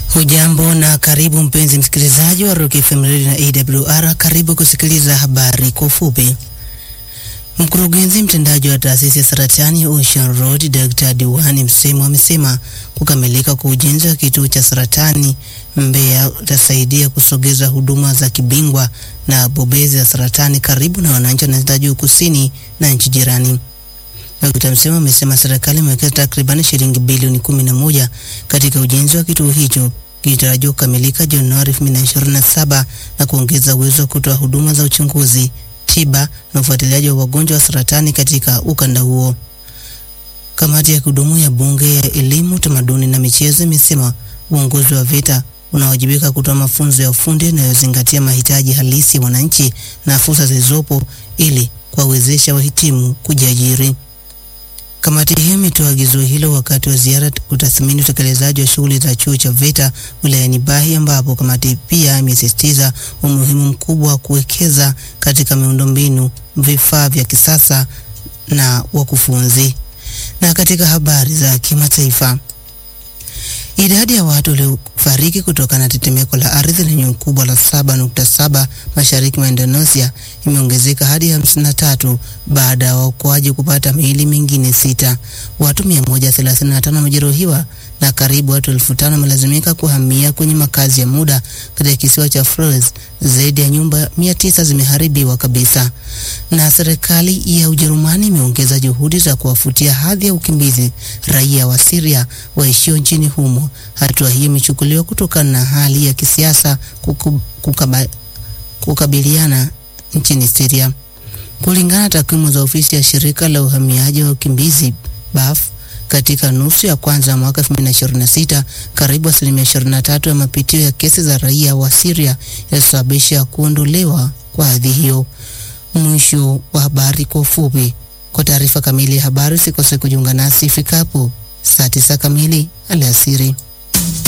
Hujambo na karibu mpenzi msikilizaji wa Rock FM Radio na AWR. Karibu kusikiliza habari kwa ufupi. Mkurugenzi mtendaji wa taasisi ya saratani Ocean Road Dr. Diwani Msemo amesema kukamilika kwa ujenzi wa kituo cha saratani Mbeya utasaidia kusogeza huduma za kibingwa na bobezi za saratani karibu na wananchi wa nyanda za juu kusini na nchi jirani. Dr. Msemo amesema serikali imewekeza takriban shilingi bilioni kumi na moja katika ujenzi wa kituo hicho kilitarajiwa kukamilika Januari 2027 na kuongeza uwezo wa kutoa huduma za uchunguzi, tiba na ufuatiliaji wa wagonjwa wa saratani katika ukanda huo. Kamati ya kudumu ya Bunge ya Elimu, Utamaduni na Michezo imesema uongozi wa VETA unawajibika kutoa mafunzo ya ufundi yanayozingatia mahitaji halisi ya wananchi na fursa zilizopo ili kuwawezesha wahitimu kujiajiri. Kamati hiyo imetoa agizo hilo wakati wa ziara kutathmini utekelezaji wa shughuli za chuo cha VETA wilayani Bahi, ambapo kamati pia imesisitiza umuhimu mkubwa wa kuwekeza katika miundombinu, vifaa vya kisasa na wakufunzi. Na katika habari za kimataifa, idadi ya watu waliofariki kutokana na tetemeko la ardhi lenye ukubwa la 7.7 mashariki mwa Indonesia imeongezeka hadi 53 baada ya waokoaji kupata miili mingine sita. Watu 135 wamejeruhiwa na karibu watu elfu tano wamelazimika kuhamia kwenye makazi ya muda katika kisiwa cha Flores. Zaidi ya nyumba 900 zimeharibiwa kabisa. Na serikali ya Ujerumani imeongeza juhudi za kuwafutia hadhi ya ukimbizi raia wa Syria waishio nchini humo. Hatua hiyo imechukuliwa kutokana na hali ya kisiasa kukaba, kukabiliana nchini Syria. Kulingana na takwimu za ofisi ya shirika la uhamiaji wa ukimbizi BAF, katika nusu ya kwanza ya mwaka 2026 karibu asilimia 23 ya mapitio ya kesi za raia wa Syria yalisababisha kuondolewa kwa hadhi hiyo. Mwisho wa habari kwa ufupi. Kwa taarifa kamili ya habari usikose kujiunga nasi ifikapo saa 9 kamili alasiri.